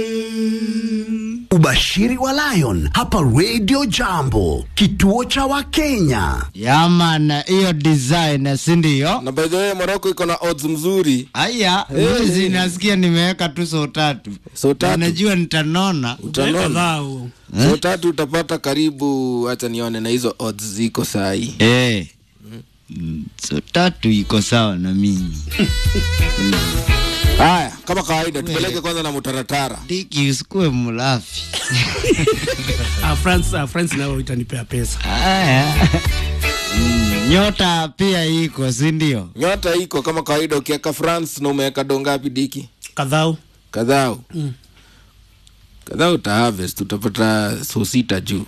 Ubashiri wa Lion hapa Radio Jambo, kituo cha Wakenya. Yaman, hiyo design si ndio? na by the way Morocco iko na odds mzuri Aya, mwezi nasikia nimeweka tu so tatu. So tatu. Na najua nitanona. utanona Dhao. so tatu utapata karibu acha nione na hizo odds ziko sahi Eh. Mm, So tatu iko sawa na mimi. haya kama kawaida tupeleke kwanza na mutaratara Diki usikue mlafi. Ah, France, ah, France nayo itanipea pesa. Aya. Mm, Nyota pia iko, si ndio? nyota iko kama kawaida ukiweka france na umeweka dongapi diki Kadhao. kadhao kadhao uta harvest utapata so sita juu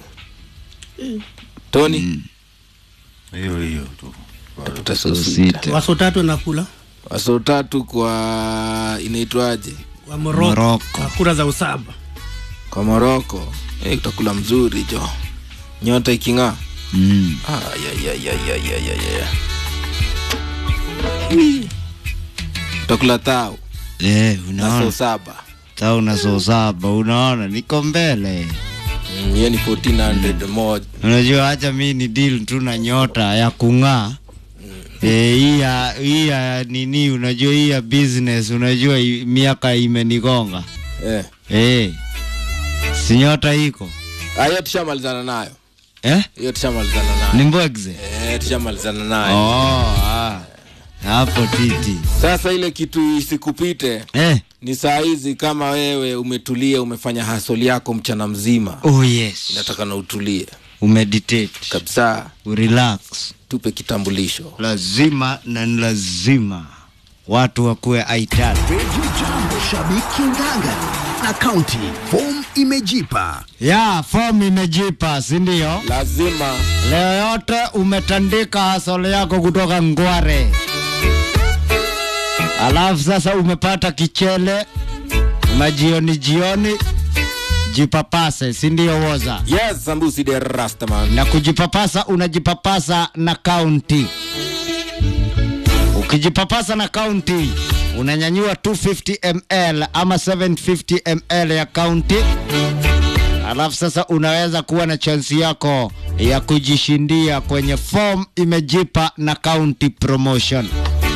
tony hiyo hiyo tu utapata so sita Waso tatu nakula. waso tatu kwa inaitwaje Wa Morocco. Morocco. Ah, Kura za usaba. kwa moroko hey, utakula mzuri jo nyota iking'aa Mm. Ah, ya, ya, ya, ya, ya, ya, ya. utakula thao Eh, na so unaona? saba Sasa una so saba, unaona? Niko mbele. Mm, hiyo ni 1400 moja Unajua acha mi ni deal tu na nyota ya kung'aa. Eh, hii ya hii ya nini unajua hii ya business unajua i- miaka imenigonga. eh. Eh. Si nyota iko. Ah, hiyo tushamalizana nayo Eh? hiyo tushamalizana nayo Ni mbwegze. eh, tushamalizana nayo Oh, ah. Hapo titi. sasa ile kitu isikupite Eh. ni saa hizi kama wewe umetulia umefanya hasoli yako mchana mzima Oh yes. nataka na utulie Umeditate. kabisa Urelax. tupe kitambulisho Lazima na ni lazima watu wakuwe aitatu. Radio Jambo, shabiki nganga na kaunti. Form imejipa. Ya, fomu imejipa, si ndio? lazima Leo yote umetandika hasole yako kutoka Ngware, alafu sasa umepata kichele majioni jioni, jipapase, si ndio? Woza yes sambusi de rastaman na kujipapasa, unajipapasa na kaunti. Ukijipapasa na kaunti unanyanyua 250 ml ama 750 ml ya kaunti, alafu sasa unaweza kuwa na chansi yako ya kujishindia kwenye form imejipa na county promotion.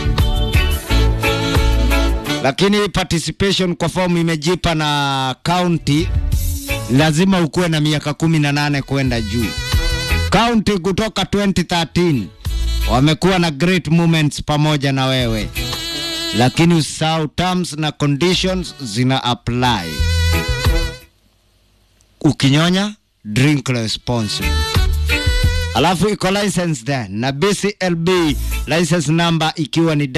Lakini participation kwa form imejipa na county lazima ukuwe na miaka kumi na nane kwenda juu. County kutoka 2013 wamekuwa na great moments pamoja na wewe, lakini usahau terms na conditions zina apply. Ukinyonya drink responsibly. Alafu iko license then na BCLB license number ikiwa ni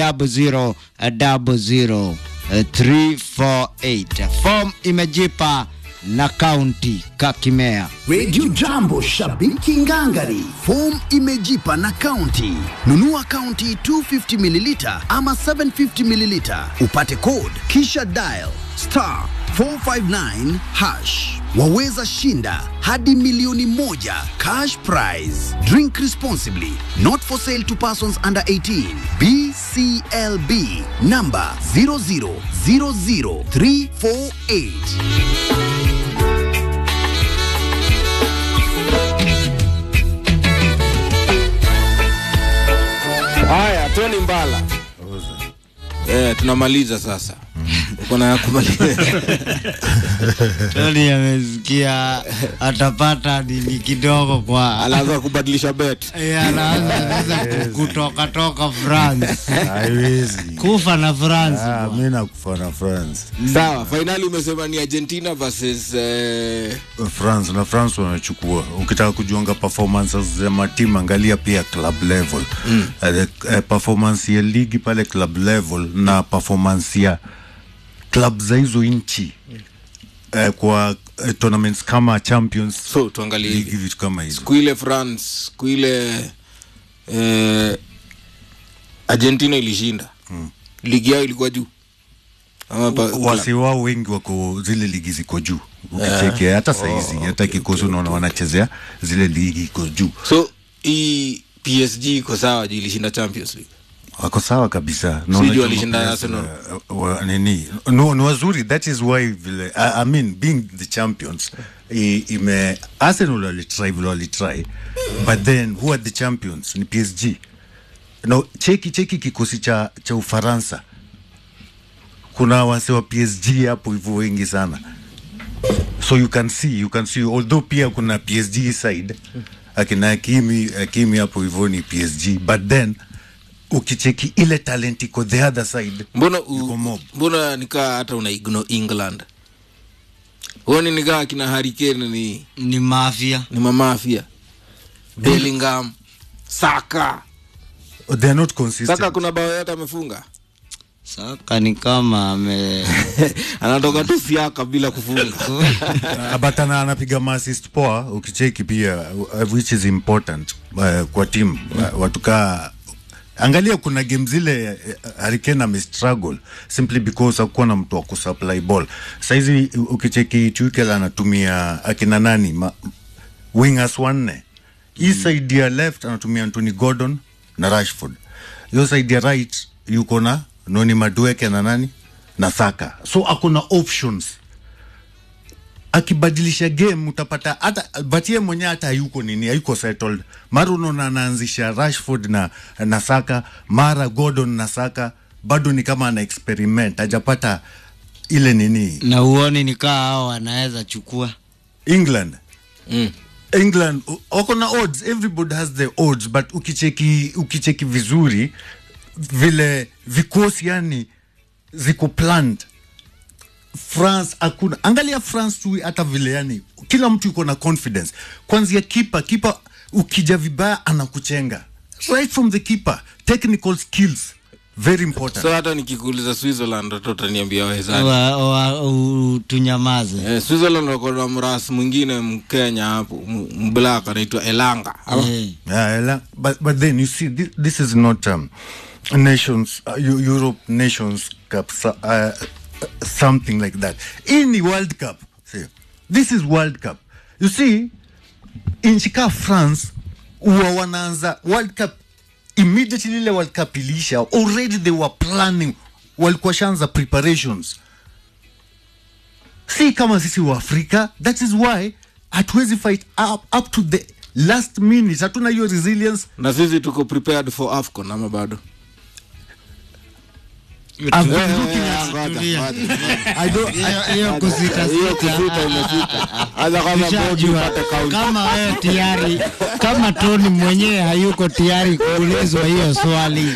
0000348. Form imejipa na county Kakimea. Radio Jambo, shabiki ngangari. Form imejipa na kaunti. Nunua kaunti 250 mililita ama 750 mililita, upate code kisha dial star 459 hash. Waweza shinda hadi milioni moja cash prize. Drink responsibly. Not for sale to persons under 18. BCLB number 0000348. haya tony mbala eh, tunamaliza sasa uko na ya kumaliza Tony amesikia atapata nini kidogo kwa anaanza kubadilisha bet Eh, anaanza anaanza kutoka toka France haiwezi kufa na France Ah, mi nakufa na france sawa fainali umesema ni argentina versus eh, france na france wanachukua ukitaka kujuanga performances za matimu angalia pia club level mm. uh, the, uh, performance ya ligi pale club level na performance ya club za hizo nchi uh, kwa uh, tournaments kama champions so tuangalie ligi hivi vitu kama hizo siku ile france siku ile eh, argentina ilishinda ligi yao ilikuwa juu Ama pa- wasi wao wengi wako zile ligi ziko juu ukicheki hata saizi hata kikosi unaona wanachezea zile ligi iko juu so hii psg iko sawa juu ilishinda champions league wako sawa kabisa Na Sijui unajua walishinda players, Arsenal. uh, wa- nini no, ni wazuri that is why vile I, I mean being the champions i, ime Arsenal walitry vile walitry but then who are the champions ni PSG no cheki cheki kikosi cha cha Ufaransa kuna wase wa PSG hapo hivyo wengi sana so you can see you can see although pia kuna PSG side akina Hakimi Hakimi hapo hivyo ni PSG but then ukicheki ile talent iko the other side mbona u- Yuko mob. mbona nikaa hata una igno england huoni nikaa kina harikane ni, ni mafia ni mamafia bellingham saka they are not consistent saka kuna bao yote amefunga saka ni kama ame anatoka tu siaka bila kufunga Uh, but ana anapiga maassist poa ukicheki pia uh, which is important uh, kwa team uh, watukaa angalia kuna game zile uh, Harikane amestruggle simply because hakuwa na mtu wa kusupply ball saizi u- ukicheki Tuchel anatumia akina nani ma, wingers wanne hii side ya left anatumia Anthony Gordon na Rashford hiyo side ya right yuko na Noni Madueke na nani na Saka so akuna options akibadilisha game utapata hata but yeye mwenyewe hata hayuko nini hayuko settled mara unaona anaanzisha Rashford na, na Saka mara Gordon na Saka bado ni kama ana experiment hajapata ile nini na uoni nikaa hao wanaweza chukua England mm. England u- wako na odds everybody has the odds but ukicheki ukicheki vizuri vile vikosi yani ziko planned France hakuna angalia France tu hata vile yani kila mtu yuko na confidence kwanzia kipa kipa ukija vibaya anakuchenga right from the keeper technical skills very important so hata nikikuuliza switzerland hata utaniambia wezani wa, wa, u, tunyamaze Eh, Switzerland wako na mras mwingine mkenya hapo m- mblak anaitwa elanga Ama- Eh, Yeah, ela- but but then you see this, this is not um, nations uh, Eu- Europe nations cup so- uh, something like that. In the World Cup, see, this is World Cup. You see, nchi ka France huwa wanaanza World Cup immediately ile World Cup iliisha, already they were planning, walikuwa shanza preparations si kama sisi wa Afrika. That is why hatuwezi fight up, up to the last minute, hatuna hiyo resilience. na sisi tuko prepared for afcon ama bado I've been looking Eh, at- ngoja, tulia. ngoja. I don't, hiyo- hiyo kusita hiyo sita. kusita imefika hata kama bodi Tushajua upate kaunti kama wewe tayari kama Tony mwenyewe hayuko tayari kuulizwa hiyo swali,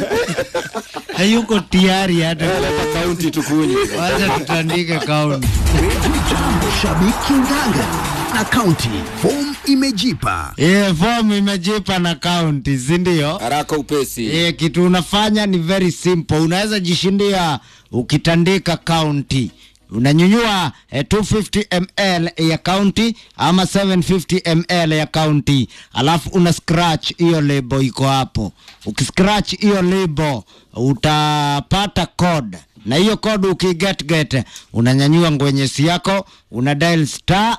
hayuko tayari hata leta kaunti tukunye wacha tutandike kaunti. Jambo shabiki nganga na kaunti form imejipa Ile fomu imejipa na kaunti, si ndio? haraka upesi E, kitu unafanya ni very simple. Unaweza jishindia ukitandika kaunti unanyunyua eh, 250 ml ya kaunti ama 750 ml ya kaunti, alafu una scratch hiyo lebo iko hapo. Ukiscratch hiyo lebo utapata code na hiyo code ukiget get unanyanyua ngwenyesi yako una dial star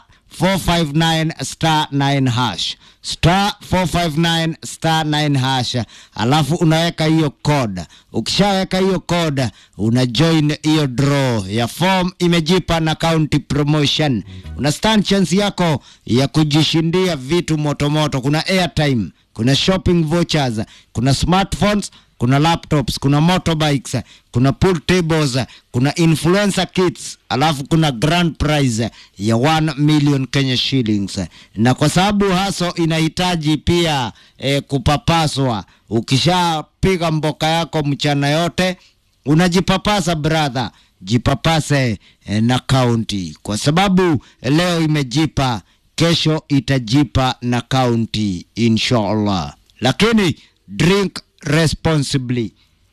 459 star 9 hash star 459 star 9 hash alafu unaweka hiyo code ukishaweka hiyo code una join hiyo draw ya form imejipa na county promotion una stand chance yako ya kujishindia vitu motomoto kuna airtime kuna shopping vouchers kuna smartphones kuna laptops kuna motorbikes kuna pool tables kuna influencer kits alafu kuna grand prize ya 1 million kenya shillings na kwa sababu haso inahitaji pia eh, kupapaswa ukishapiga mboka yako mchana yote unajipapasa brother jipapase eh, na kaunti kwa sababu leo imejipa kesho itajipa na kaunti inshallah lakini drink responsibly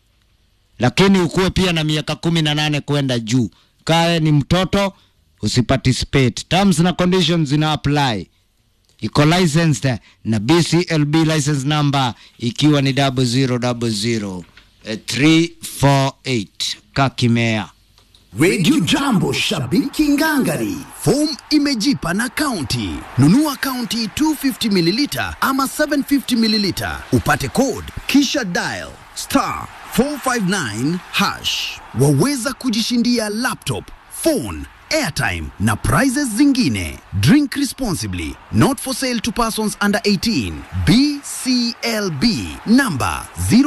lakini ukuwe pia na miaka kumi na nane kwenda juu kae ni mtoto usiparticipate terms na conditions zina apply iko licensed na bclb license number ikiwa ni 0000 eh, 348 kakimea Radio Jambo shabiki ngangari form imejipa na kaunti nunua kaunti 250 mililita ama 750 mililita upate code kisha dial star 459 hash. Waweza kujishindia laptop, phone, airtime na prizes zingine. Drink responsibly. Not for sale to persons under 18. BCLB number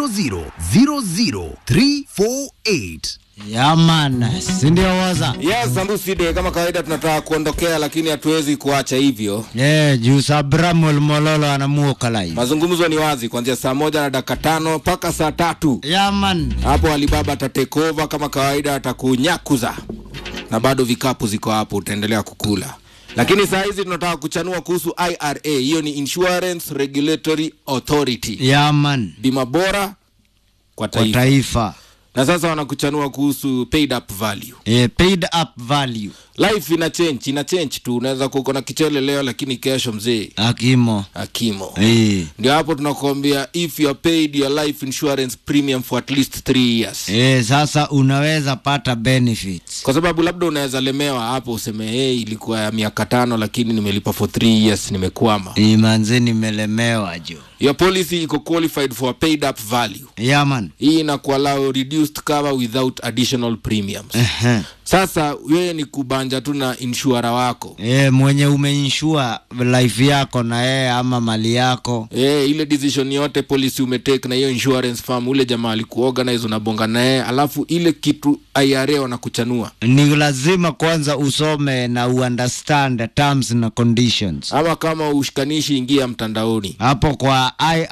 0000348. Yaman, si ndio waza? Yes, Sambuside, kama kawaida tunataka kuondokea, lakini hatuwezi kuacha hivyo. Eh, juu Sabramwel Mololo anamuoka live. Mazungumzo ni wazi kuanzia saa moja na dakika tano mpaka saa tatu. Yaman. Hapo Alibaba atatekova kama kawaida, atakunyakuza na bado vikapu ziko hapo, utaendelea kukula. Lakini saa hizi tunataka kuchanua kuhusu IRA, hiyo ni Insurance Regulatory Authority, Yaman. bima bora Kwa kwa taifa. taifa. Na sasa wanakuchanua kuhusu paid up value. Eh, paid up value. Life ina change, ina change tu. Unaweza kuwa uko na kichele leo, lakini kesho mzee Akimo. akimo Eh. ndio hapo tunakuambia if you are paid your life insurance premium for at least 3 years Eh, sasa unaweza pata benefits. kwa sababu labda unaweza lemewa hapo useme hey, ilikuwa ya miaka tano lakini nimelipa for 3 years nimekwama Eh, manze nimelemewa jo. your policy iko qualified for a paid up value Yaman. hii inakuallow reduced cover without additional premiums Ehe. sasa wewe ni kubanja tu na insurer wako Eh, mwenye umeinsure life yako na yeye ama mali yako. Eh, ile decision yote policy umetake na hiyo insurance firm ule jamaa alikuorganize unabonga naye alafu ile kitu IRA wanakuchanua Ni lazima kwanza usome na uunderstand terms na conditions. ama kama ushikanishi ingia mtandaoni Hapo kwa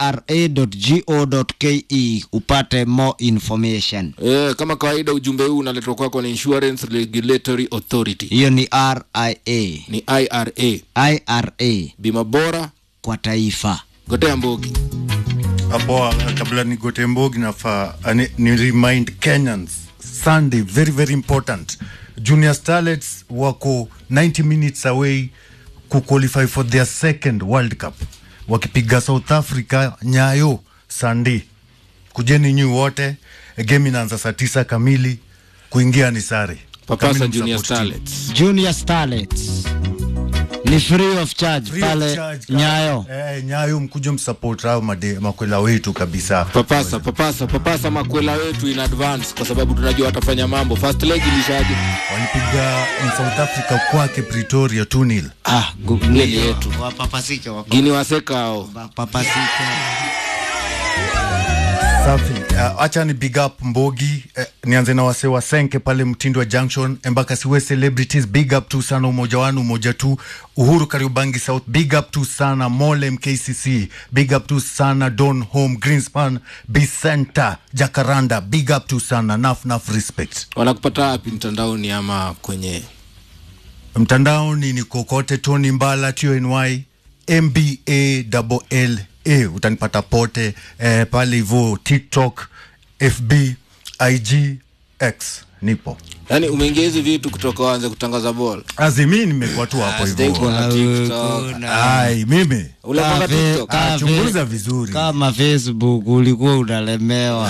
ira.go.ke upate more information. e, kama kawaida ujumbe huu unaletwa kwako na insurance regulatory authority Hiyo ni RIA. ni ira IRA bima bora kwa taifa. gotea mbogi hapo uh, kabla nigote mbogi nafaa uh, ni, ni remind kenyans sunday very very important junior starlets wako 90 minutes away kuqualify for their second world cup wakipiga south africa nyayo sunday kujeni nyi wote game inaanza saa tisa kamili kuingia ni sare papasa Kamili junior msupport team. starlets Junior Starlets ni free of charge Free of pale charge, ka- Nyayo. eh, nyayo mkuje msupport hao made- makwela wetu kabisa papasa papasa papasa makwela wetu in advance kwa sababu tunajua watafanya mambo first leg ilishaje walipiga South Africa kwake Pretoria 2-0. Ah, gu- Ile ni- yetu. Wapapasike, wapa- gini waseka hao wapapasike. Safi. Uh, acha ni big up Mbogi uh, nianze na wase wa Senke pale Mtindo wa Junction embaka siwe celebrities big up tu sana umoja wanu umoja tu Uhuru Kariubangi South big up tu sana Mole MKCC big up tu sana Don Home Greenspan Bicenta Jacaranda big up tu sana naf naf respect wanakupata wapi mtandaoni ama kwenye mtandaoni ni kokote Tony Mbala TNY MBA double L A utanipata pote eh, pale hivyo TikTok, FB, IG, X nipo yaani umeingia hizi vitu kutoka waanze kutangaza bol azimi nimekuwa tu hapo hivyo na TikTok. ai mimi Unapanga Kafe- TikTok? ka- Ah, chunguza vizuri kama Facebook ulikuwa unalemewa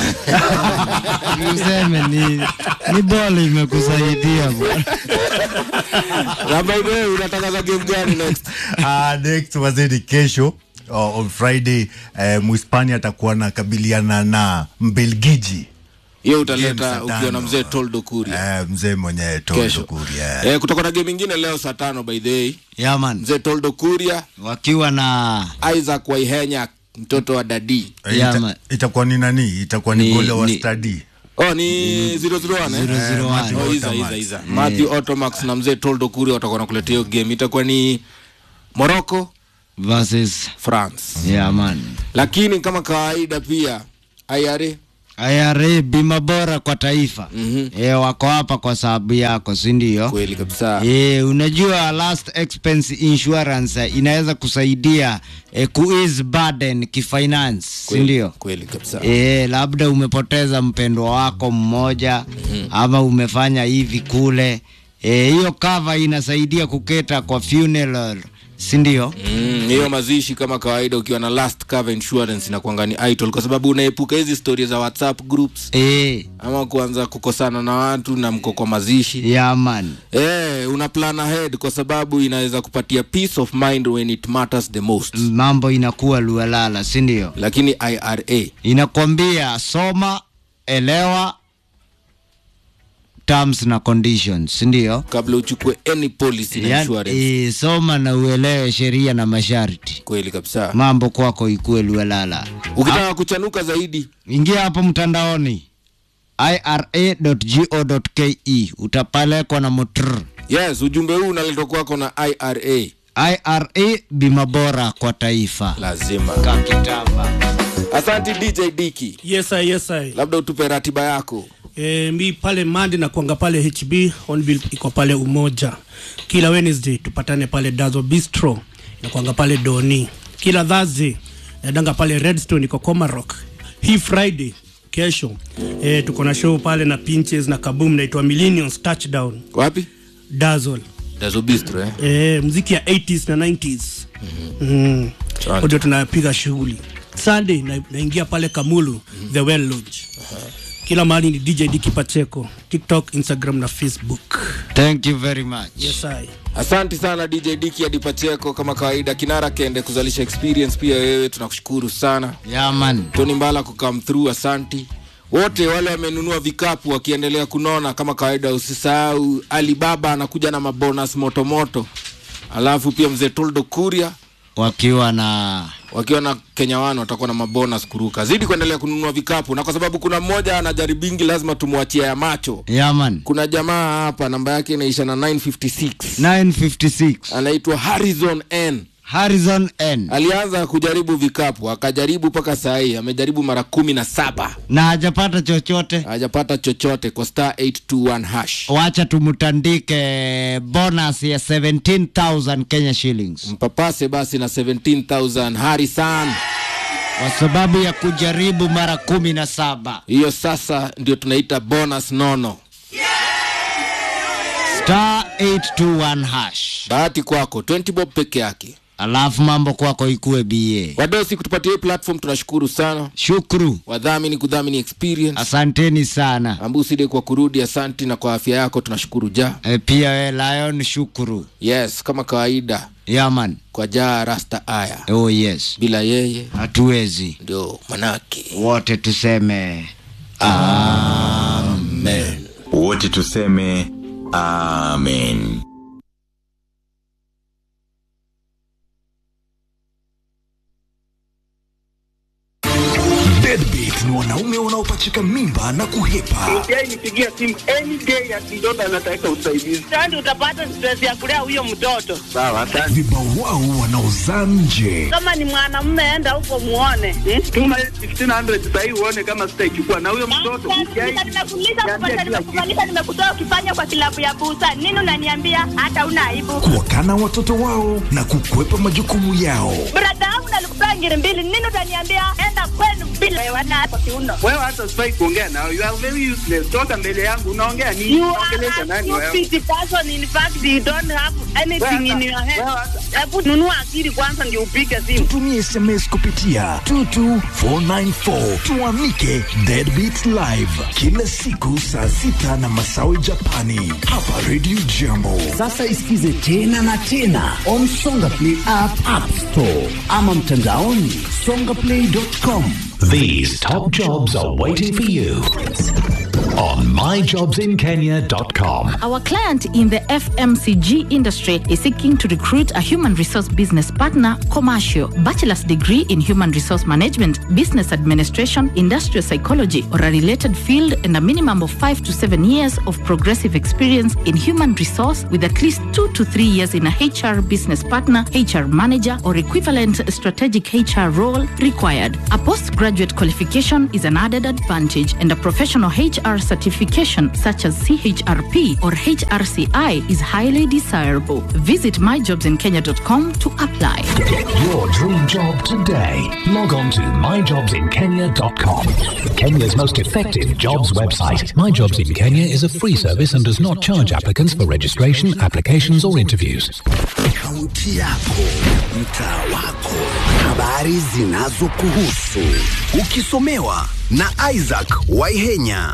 useme ni, ni boli imekusaidia bwana. Na by the way, unatangaza game gani next Ah, next wazeni kesho oh, on Friday eh, Mhispania atakuwa nakabiliana na Mbelgiji hiyo Game utaleta saa ukiwa na tano. mzee Toldo Kuria eh, mzee mwenyewe kesho Tolukuri eh. eh, kutoka na game ingine leo saa tano by the way Yeah, man. mzee Toldo Kuria wakiwa na Isaac Waihenya mtoto wa dadi Eh, Yeah, ita- man. itakuwa ni nani itakuwa ni, Ni- gole wa ni- stadi oh ni 001 eh? 001. Oh, Iza, Iza, Iza. Matthew Otomax na mzee Toldo Kuria watakuwa nakuletea hiyo game itakuwa ni Morocco versus France yeah, man. lakini kama kawaida pia IRA IRA bima bora kwa taifa Mhm. e, wako hapa kwa sababu yako si ndio? kweli kabisa E, unajua last expense insurance eh, inaweza kusaidia e, kuease burden kifinance si Kweli- ndio? kweli kabisa E, labda umepoteza mpendwa wako mmoja ama umefanya hivi kule Eh, hiyo cover inasaidia kuketa kwa funeral si ndio? Mm, hiyo mazishi kama kawaida ukiwa na last cover insurance inakuanga ni idle kwa sababu unaepuka hizi stories za whatsapp groups Eh, ama kuanza kukosana na watu na mko kwa mazishi yeah, man. eh una plan ahead kwa sababu inaweza kupatia peace of mind when it matters the most mambo inakuwa lualala si ndio? lakini ira Inakwambia soma elewa terms na conditions ndio kabla uchukue any policy na insurance yani, soma na uelewe sheria na masharti kweli kabisa mambo kwako ikue luelala ukitaka kuchanuka zaidi ingia hapo mtandaoni ira.go.ke utapelekwa na motr yes ujumbe huu unaletwa kwako na ira ira bima bora kwa taifa lazima kakitamba asante dj diki yes I, yes I. labda utupe ratiba yako E, mi pale mandi na kuanga pale hb onbill iko pale umoja kila wednesday tupatane pale dazo bistro inakwanga pale doni kila thursday nadanga pale redstone iko comarock hii friday kesho e, tuko na show pale na pinches na kabum naitwa millions touchdown wapi dazol dazobistro eh? e, mziki ya 80s na 90s mm. Asante. ndio tunapiga shughuli sunday na, naingia pale kamulu the well lodge kila mahali ni dj diki pacheko tiktok instagram na facebook thank you very much yes I. asante sana dj diki hadi pacheko kama kawaida kinara kende kuzalisha experience pia wewe tunakushukuru sana yaman tony mbala kukam through asanti wote wale wamenunua vikapu wakiendelea kunona kama kawaida usisahau alibaba anakuja na mabonus motomoto alafu pia mzee toldo kuria wakiwa na wakiwa na kenya wana watakuwa na mabonus kuruka zidi kuendelea kununua vikapu na kwa sababu kuna mmoja anajaribingi lazima tumwachia ya macho yaman kuna jamaa hapa namba yake inaisha na 956 956 anaitwa harrison n harrison n alianza kujaribu vikapu akajaribu mpaka saa hii amejaribu mara kumi na saba na hajapata chochote hajapata chochote kwa star 821 hash wacha tumtandike bonus ya 17000 kenya shillings mpapase basi na 17000 harisan kwa sababu ya kujaribu mara kumi na saba hiyo sasa ndio tunaita bonus nono star 821 hash bahati kwako 20 bob peke yake alafu mambo kwako ikue ba wadosi kutupatia hii platform tunashukuru sana shukru wadhamini kudhamini experience asanteni sana ambuside kwa kurudi asanti na kwa afya yako tunashukuru ja e, pia we lion shukuru yes kama kawaida yaman kwa jaa rasta aya oh yes bila yeye hatuwezi ndio manake wote tuseme amen wote tuseme amen Deadbeat ni wanaume wanaopachika mimba na kuhepa. Yeye nipigia simu any day ati mtoto anataka usaidizi. Sasa utapata stress ya kulea huyo mtoto. Sawa, asante. Vibao wao wanaozaa nje. Kama ni mwanamume, enda huko muone. Hmm? Tuma 1500 sasa hivi uone kama sitaichukua na huyo mtoto. Sasa nimekuuliza kupata, nimekufanyisha, nimekutoa ukifanya kwa kilabu ya busa. Nini unaniambia hata una aibu? Kuwakana watoto wao na kukwepa majukumu yao. Brada yangu nalikupea ngiri mbili. Nini utaniambia enda kwenu bila wewe na hapo kiuno. Wewe hata sifai kuongea nao. You are very useless. Toka mbele yangu unaongea nini? You are Unaongelesha a nani wewe? stupid person. In fact, you don't have anything in your head. Wewe hata- Hebu nunua akili kwanza ndio upige simu. Tutumie SMS kupitia 22494 tuamike Deadbeat Live kila siku saa sita na masawe Japani hapa Radio Jambo. Sasa isikize tena na tena on Songa Play app, app store ama mtandaoni songaplay.com. These top jobs are waiting for you on myjobsinkenya.com. Our client in the FMCG industry is seeking to recruit a human resource business partner, commercial, bachelor's degree in human resource management, business administration, industrial psychology, or a related field, and a minimum of five to seven years of progressive experience in human resource with at least two to three years in a HR business partner, HR manager, or equivalent strategic HR role required. A postgraduate qualification is an added advantage, and a professional HR certification such as CHRP or HRCI is highly desirable. Visit myjobsinkenya.com to apply. Get your dream job today. Log on to myjobsinkenya.com. Kenya's most effective jobs website. My Jobs in Kenya is a free service and does not charge applicants for registration, applications, or interviews. Kaunti yako, mtaa wako, habari zinazokuhusu, ukisomewa na Isaac Waihenya.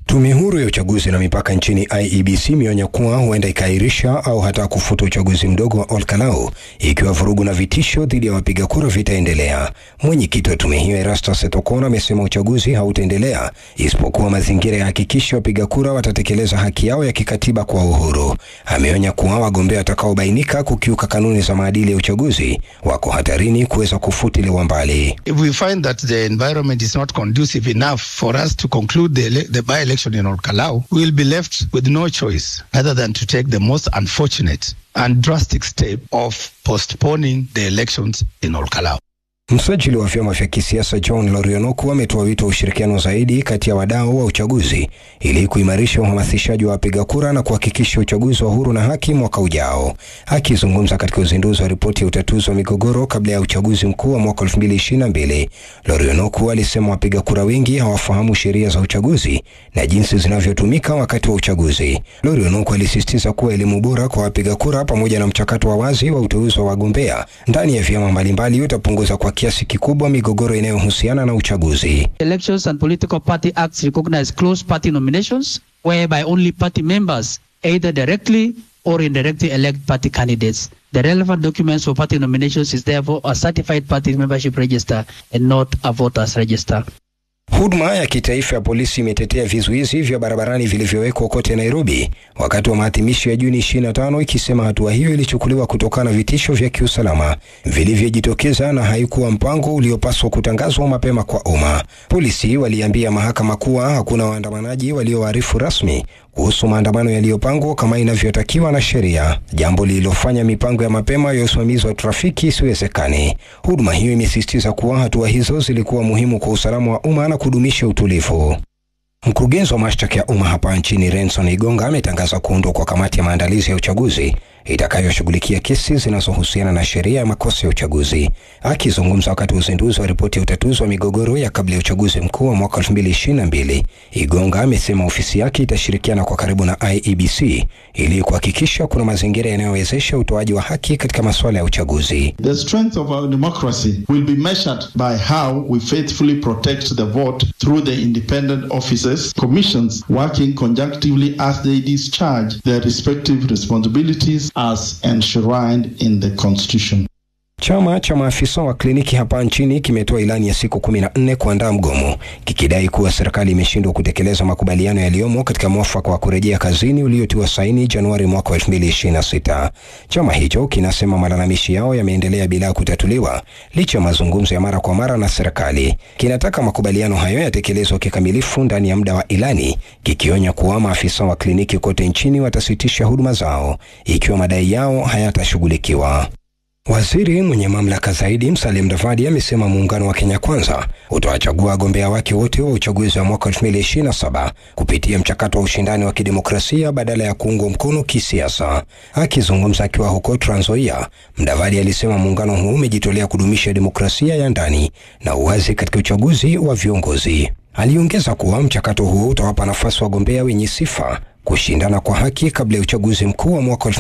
Tume huru ya uchaguzi na mipaka nchini IEBC imeonya kuwa huenda ikaahirisha au hata kufuta uchaguzi mdogo wa Olkalau ikiwa vurugu na vitisho dhidi ya wapiga kura vitaendelea. Mwenyekiti wa tume hiyo Erastus Etokona amesema uchaguzi hautaendelea isipokuwa mazingira ya hakikisha wapiga kura watatekeleza haki yao ya kikatiba kwa uhuru. Ameonya kuwa wagombea watakaobainika kukiuka kanuni za maadili ya uchaguzi wako hatarini kuweza kufutiliwa mbali. If we find that the environment is not conducive enough for us to conclude the, ele- the by-election in Orkalau, we will be left with no choice other than to take the most unfortunate and drastic step of postponing the elections in Orkalau. Msajili wa vyama vya kisiasa John Lorionoku ametoa wito wa ushirikiano zaidi kati ya wadau wa uchaguzi ili kuimarisha uhamasishaji wa wapiga kura na kuhakikisha uchaguzi wa huru na haki mwaka ujao. Akizungumza katika uzinduzi wa ripoti ya utatuzi wa migogoro kabla ya uchaguzi mkuu wa mwaka 2022, Lorionoku alisema wapiga kura wengi hawafahamu sheria za uchaguzi na jinsi zinavyotumika wakati wa uchaguzi. Lorionoku alisisitiza kuwa elimu bora kwa wapiga kura pamoja na mchakato wa wazi wa uteuzi wa wagombea ndani ya vyama mbalimbali utapunguza kwa kiasi kikubwa migogoro inayohusiana na uchaguzi. Elections and Political Party Acts recognize closed party nominations, whereby only party members either directly or indirectly elect party candidates. The relevant documents for party nominations is therefore a certified party membership register and not a voters register. Huduma ya kitaifa ya polisi imetetea vizuizi vya barabarani vilivyowekwa kote Nairobi wakati wa maadhimisho ya Juni 25 ikisema hatua hiyo ilichukuliwa kutokana na vitisho vya kiusalama vilivyojitokeza na haikuwa mpango uliopaswa kutangazwa mapema kwa umma. Polisi waliambia mahakama kuwa hakuna waandamanaji walioarifu rasmi kuhusu maandamano yaliyopangwa kama inavyotakiwa na sheria, jambo lililofanya mipango ya mapema ya usimamizi wa trafiki isiwezekane. Huduma hiyo imesisitiza kuwa hatua hizo zilikuwa muhimu kwa usalama wa umma na kudumisha utulivu. Mkurugenzi wa mashtaka ya umma hapa nchini Renson Igonga ametangaza kuundwa kwa kamati ya maandalizi ya uchaguzi itakayoshughulikia kesi zinazohusiana na sheria ya makosa ya uchaguzi. Akizungumza wakati wa uzinduzi wa ripoti ya utatuzi wa migogoro ya kabla ya uchaguzi mkuu wa mwaka 2022, Igonga amesema ofisi yake itashirikiana kwa karibu na IEBC ili kuhakikisha kuna mazingira yanayowezesha utoaji wa haki katika masuala ya uchaguzi. The strength of our democracy will be measured by how we faithfully protect the vote through the independent offices, commissions working conjunctively as they discharge their respective responsibilities as enshrined in the Constitution. Chama cha maafisa wa kliniki hapa nchini kimetoa ilani ya siku kumi na nne kuandaa mgomo kikidai kuwa serikali imeshindwa kutekeleza makubaliano yaliyomo katika mwafaka wa kurejea kazini uliotiwa saini Januari mwaka 2026. Chama hicho kinasema malalamishi yao yameendelea bila kutatuliwa licha ya mazungumzo ya mara kwa mara na serikali. Kinataka makubaliano hayo yatekelezwe kikamilifu ndani ya muda wa ilani, kikionya kuwa maafisa wa kliniki kote nchini watasitisha huduma zao ikiwa madai yao hayatashughulikiwa. Waziri mwenye mamlaka zaidi Musalia Mudavadi amesema muungano wa Kenya Kwanza utawachagua wagombea wake wote wa uchaguzi wa mwaka 2027 kupitia mchakato wa ushindani wa kidemokrasia badala ya kuungwa mkono kisiasa. Akizungumza akiwa huko Trans Nzoia, Mudavadi alisema muungano huu umejitolea kudumisha demokrasia ya ndani na uwazi katika uchaguzi wa viongozi. Aliongeza kuwa mchakato huo utawapa nafasi wagombea wenye sifa kushindana kwa haki kabla ya uchaguzi mkuu wa mwaka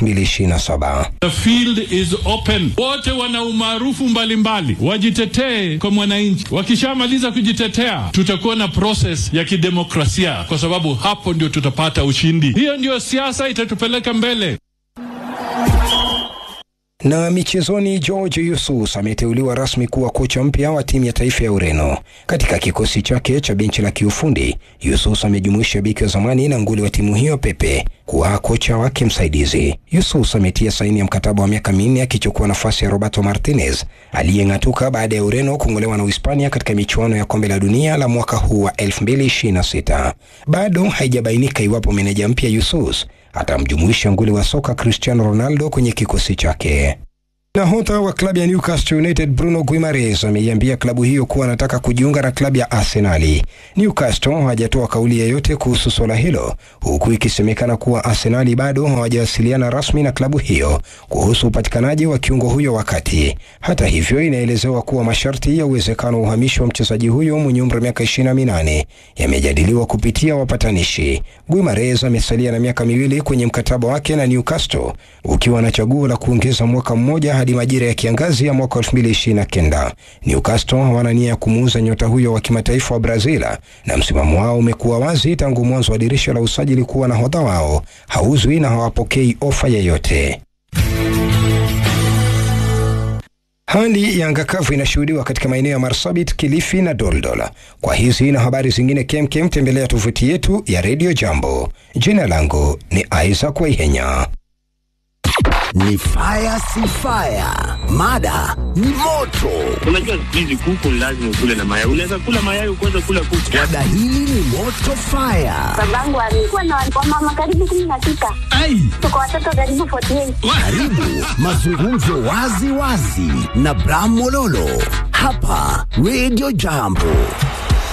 2027. The field is open. Wote wana umaarufu mbalimbali, wajitetee kwa mwananchi. Wakishamaliza kujitetea, tutakuwa na process ya kidemokrasia, kwa sababu hapo ndio tutapata ushindi. Hiyo ndio siasa itatupeleka mbele. Na michezoni, George Yusus ameteuliwa rasmi kuwa kocha mpya wa timu ya taifa ya Ureno. Katika kikosi chake cha benchi la kiufundi, Yusus amejumuisha beki wa zamani na nguli wa timu hiyo Pepe kuwa kocha wake msaidizi. Yusus ametia saini ya mkataba wa miaka minne akichukua nafasi ya Roberto Martinez aliyeng'atuka baada ya Ureno kung'olewa na Uhispania katika michuano ya kombe la dunia la mwaka huu wa 2026. Bado haijabainika iwapo meneja mpya Yusus atamjumuisha nguli wa soka Cristiano Ronaldo kwenye kikosi chake. Nahodha wa klabu ya Newcastle United Bruno Guimaraes ameiambia klabu hiyo kuwa anataka kujiunga na klabu ya Arsenali. Newcastle hajatoa kauli yoyote kuhusu swala hilo, huku ikisemekana kuwa Arsenali bado hawajawasiliana rasmi na klabu hiyo kuhusu upatikanaji wa kiungo huyo wakati. Hata hivyo, inaelezewa kuwa masharti ya uwezekano wa uhamisho wa mchezaji huyo mwenye umri wa miaka 28 yamejadiliwa kupitia wapatanishi. Guimaraes amesalia na miaka miwili kwenye mkataba wake na Newcastle, ukiwa na chaguo la kuongeza mwaka mmoja hadi majira ya kiangazi ya mwaka 2029. Newcastle hawana nia ya kumuuza nyota huyo wa kimataifa wa Brazil, na msimamo wao umekuwa wazi tangu mwanzo wa dirisha la usajili kuwa nahodha wao hauzwi na hawapokei ofa yeyote. Hali ya anga kavu inashuhudiwa katika maeneo ya Marsabit, Kilifi na Doldol. Kwa hizi na habari zingine kemkem, tembelea tovuti yetu ya Radio Jambo. Jina langu ni Isaac Waihenya. Ni fire si fire, mada ni moto. Unajua siku hizi kuku lazima ukule na mayai. Unaweza kula mayai ukaweza kula kuku. Mada hili ni moto fire. Babangu alikuwa na wamama karibu kumi na sita. Tuko watoto karibu 48. Karibu mazungumzo wazi wazi na Bram Mololo hapa Radio Jambo.